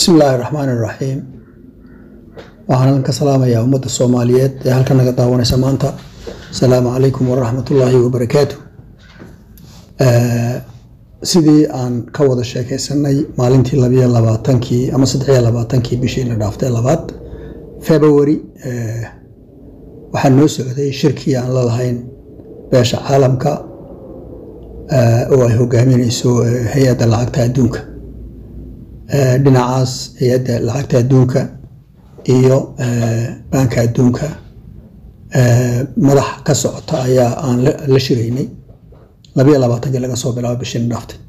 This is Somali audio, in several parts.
bismi illaahi raxmaan iraxiim waxaan ka salaamayaa ummadda soomaaliyeed ee halka naga daawanaysa maanta asalaamu calaykum waraxmat ullaahi wabarakaatu sidii aan ka wada sheekeysanay maalintii labiyo labaatankii ama saddexiyo labaatankii bishii la dhaaftay labaad february waxaa noo socday shirkii aan la lahayn beesha caalamka oo ay hogaamineyso hay-adda lacagta adduunka dhinacaas hay-adda lacagta adduunka iyo baanka adduunka madax ka socota ayaa aan la shiraynay labayo labaatankii laga soo bilaabo bishina dhaaftay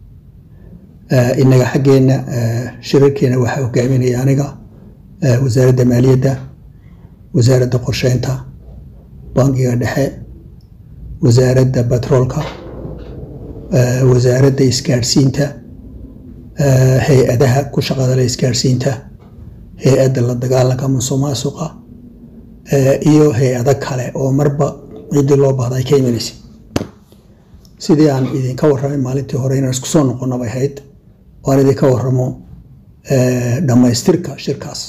inaga xaggeena shirarkeena waxaa hogaaminaya aniga wasaaradda maaliyadda wasaaradda qorsheynta bankiga dhexe wasaaradda batroolka wasaaradda isgaadhsiinta hay-adaha ku shaqadale isgaadhsiinta hay-adda la dagaalanka musuqmaasuqa iyo hay-ado kale oo marba ciddii loo baahda ay ka imanaysay sidii aan idinka warramay maalintii hore inaan isku soo noqonnabay ahayd oo aan idinka warramo dhammaystirka shirkaas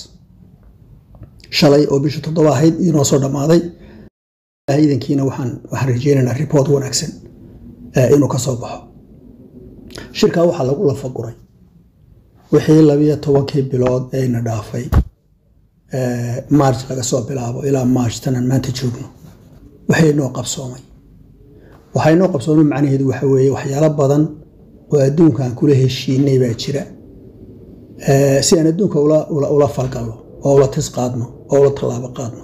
shalay oo bisha toddoba ahayd inoo soo dhammaaday idankiina waxaan waxaan rajeynaynaa report wanaagsan inuu ka soo baxo shirkaa waxaa lagu lafaguray wixii labiyo tobankii bilood ayna dhaafay march laga soo bilaabo ilaa march tanaan maanta joogno waxay noo qabsoomay waxay noo qabsoomay macnaheedu waxa weeye waxyaalo badan oo adduunka aan kula heshiinay baa jira si aan adduunka ula falgalno oo ula tis qaadno oo ula tallaabo qaadno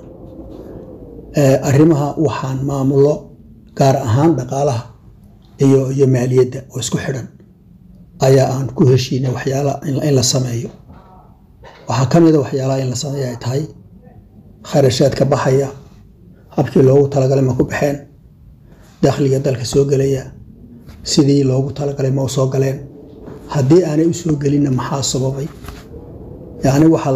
arrimaha waxaan maamulo gaar ahaan dhaqaalaha iyo iyo maaliyadda oo isku xidhan ayaa aan ku heshiinay waxyaala in la sameeyo waxaa ka mida waxyaalaha in la sameeyo ay tahay kharashaadka baxaya habkii loogu talagalay ma ku baxeen dakhliga dalka soo gelaya sidii loogu talagalay ma u soo galeen haddii aanay u soo gelinna maxaa sababay yacni waxaa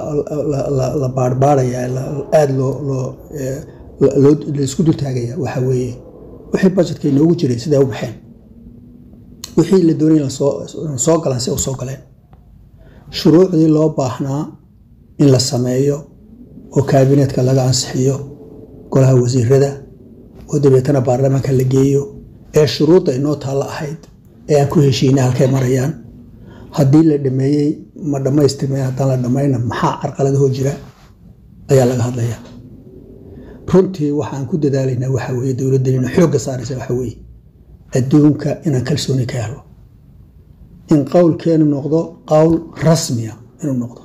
la baarbaarayaa aada loo laisku dultaagaya waxa weeye wixii bajetka inoogu jiray siday u baxeen wixii la doonay soo galaan si u soo galeen shuruucdii loo baahnaa in la sameeyo oo kaabineetka laga ansixiyo golaha wasiirada oo dabeetana baarlamaanka la geeyo ee shuruudda inoo taalla ahayd ee aan ku heshiinay halkay marayaan haddii la dhameeyey ma dhammaystirmeen haddaan la dhammayna maxaa carqaladahoo jira ayaa laga hadlayaa runtii waxaan ku dadaalaynaa waxa weeye dowladdanina xoogga saaraysa waxa weeye adduunka inaan kalsooni ka helo in qowlkeenu noqdo qowl rasmiya inuu noqdo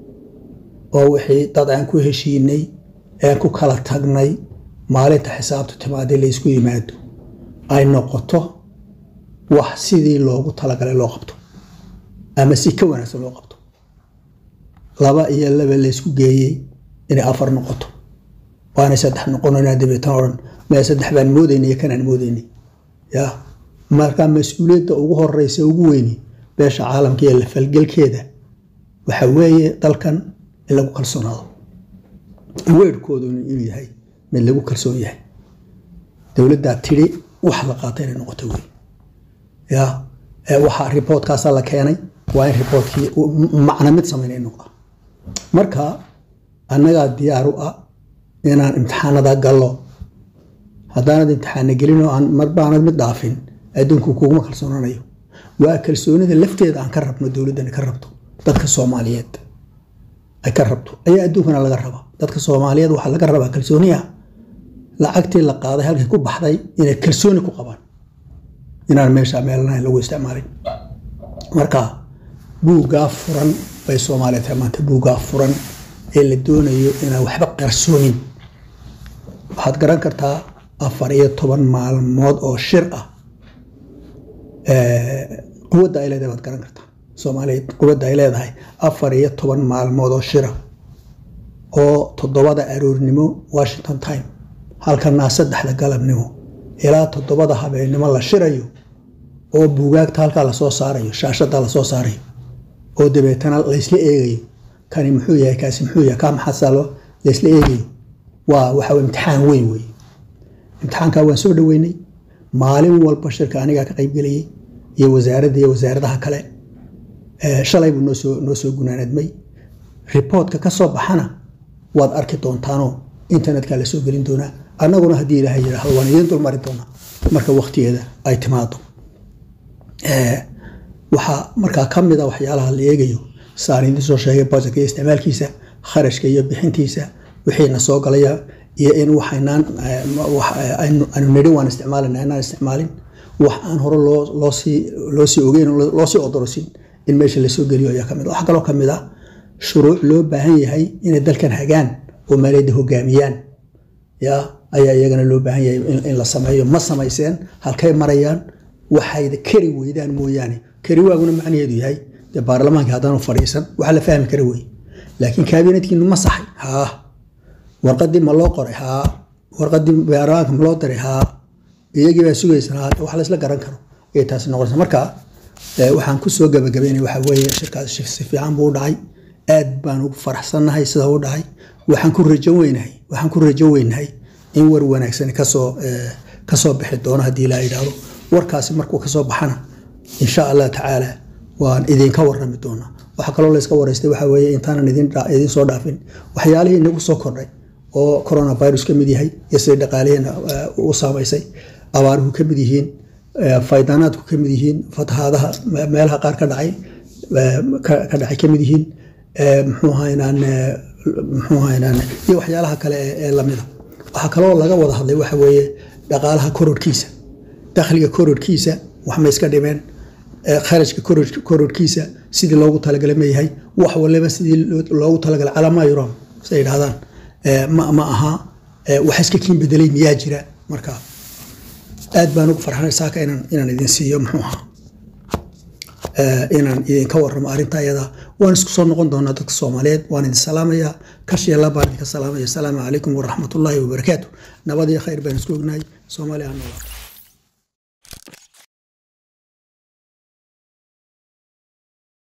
oo wixii dad aan ku heshiinay ean ku kala tagnay maalinta xisaabtu timaadii laysku yimaado ay noqoto wax sidii loogu talagalay loo qabto ama si ka wanaagsan loo qabto laba iyo laba laysku geeyey inay afar noqoto waanay saddex noqonanaa dabeetan odhan mee saddex baan moodaynay iyo kanaan moodaynay ya markaa mas-uuliyadda ugu horeysa ugu weyni beesha caalamka iyo la falgelkeeda waxa weeye dalkan in lagu kalsoonaado weerhkoodu inuu yahay mid lagu kalsoon yahay dowladdaa tidhi wax la qaata inay noqoto wey ya waxaa riboortkaasaa la keenay waa in riboortkii macna mid samaynay noqda marka annagaa diyaar u ah inaan imtixaanada gallo haddaanad imtixaana gelinoo aan marbaanad mid dhaafin adduunku kuguma kalsoonanayo waa kalsoonida lafteeda aan ka rabno dowladdani ka rabto dadka soomaaliyeed ay ka rabto ayaa adduunkana laga rabaa dadka soomaaliyeed waxaa laga rabaa kalsooniya lacagtii la qaaday halkii ku baxday inay kalsooni ku qabaan inaan meesha meelanayn lagu isticmaalin marka buuggaa furan bay soomaaliya tahay maanta buuggaa furan ee la doonayo inaan waxba qarsoonin waxaad garan kartaa afar iyo toban maalmood oo shir ah quwadda ay leedahay baad garan kartaa soomaaliyeed quwadda ay leedahay afar iyo toban maalmood oo shira oo toddobada aroornimo washington time halkanaa saddexda galabnimo ilaa toddobada habeennimo la shirayo oo buugaagta halkaa lasoo saarayo shaashada lasoo saarayo oo dabeetana laysla eegayo kani muxuu yahay kaasi muxuu yahay kaa maxasalo laysla eegayo waa waxa imtixaan weyn wey imtixaankaa waan soo dhoweynay maalin walba shirka anigaa ka qaybgelayay iyo wasaaradda iyo wasaaradaha kale shalay buu noosoo noo soo gunaanadmay riboortka ka soo baxana waad arki doontaanoo internetka la soo gelin doonaa annaguna haddii ilaahay yidhaahdo waan idiin dulmari doonaa marka waktigeeda ay timaado waxaa markaa ka mid a waxyaalaha la eegayo saan idiin soo sheegay bajetka iyo isticmaalkiisa kharashka iyo bixintiisa wixiina soo galaya iyo in waxaynaan aanu nidhi waan isticmaalina inaan isticmaalin wax aan hore loosii loosii ogeyn loosii odorosin in meesha lasoo geliyo ayaa kamid waxaa kaloo kamid ah shuruuc loo baahan yahay inay dalkan hagaan oo maaliyadda hogaamiyaan ya ayaa iyagana loo baahan yahay in la sameeyo ma samayseen halkay marayaan waxayda kari weydaan mooyaane kari waaguna macnaheedu yahay dee baarlamaanka haddaanu fadhiisan waxa la fahmi kara wey laakiin kaabinetkiinu ma saxay haa warqadii ma loo qoray haa warqadii baarlamaanka ma loo diray haa iyagii baa sugaysan haa wax laysla garan karo ayay taasi noqonaysa marka waxaan kusoo gabagabaynay waxa weeye shirkaas si fiican buu u dhacay aad baan ugu faraxsannahay sida u dhacay waxaan ku rajan weynahay waxaan ku rajan weynahay in war wanaagsan kasoo kasoo bixi doono haddii ilaa yidhaahdo warkaasi markuu kasoo baxana insha allah tacaala waan idinka warami doonaa waxaa kaloo layska waraystay waxa weeye intaanan idin soo dhaafin waxyaalihii inagu soo kordhay oo coronavirus ka mid yahay iyo sidai dhaqaalihiina u saamaysay abaaruhu ka mid yihiin faydanaadku ka mid yihiin fatahaadaha meelaha qaar ka dhacay ka dhacay ka mid yihiin muxuu haynaan muxuu haynaan iyo waxyaalaha kale ee lamida waxaa kaloo laga wada hadlay waxa weeye dhaqaalaha korodhkiisa dakhliga korodhkiisa wax ma iska dhimeen kharashka korodhkiisa sidii loogu talagalay ma yahay wax waliba sidii loogu talagalay calaamaa yuram siay yidhahdaan ma aha wax iska kiin bedelay miyaa jira marka aad baan ugu farxanay saaka inaan inaan idin siiyo muxuu ahaa inaan idinka waramo arrinta ayada waan isku soo noqon doonaa dadka soomaaliyeed waan idin salaamayaa kashiya baan idinka salaamaya asalaamu calaykum waraxmatullaahi wabarakaatu nabad iyo khayr baan isku ognahay soomaaliya ha noolaa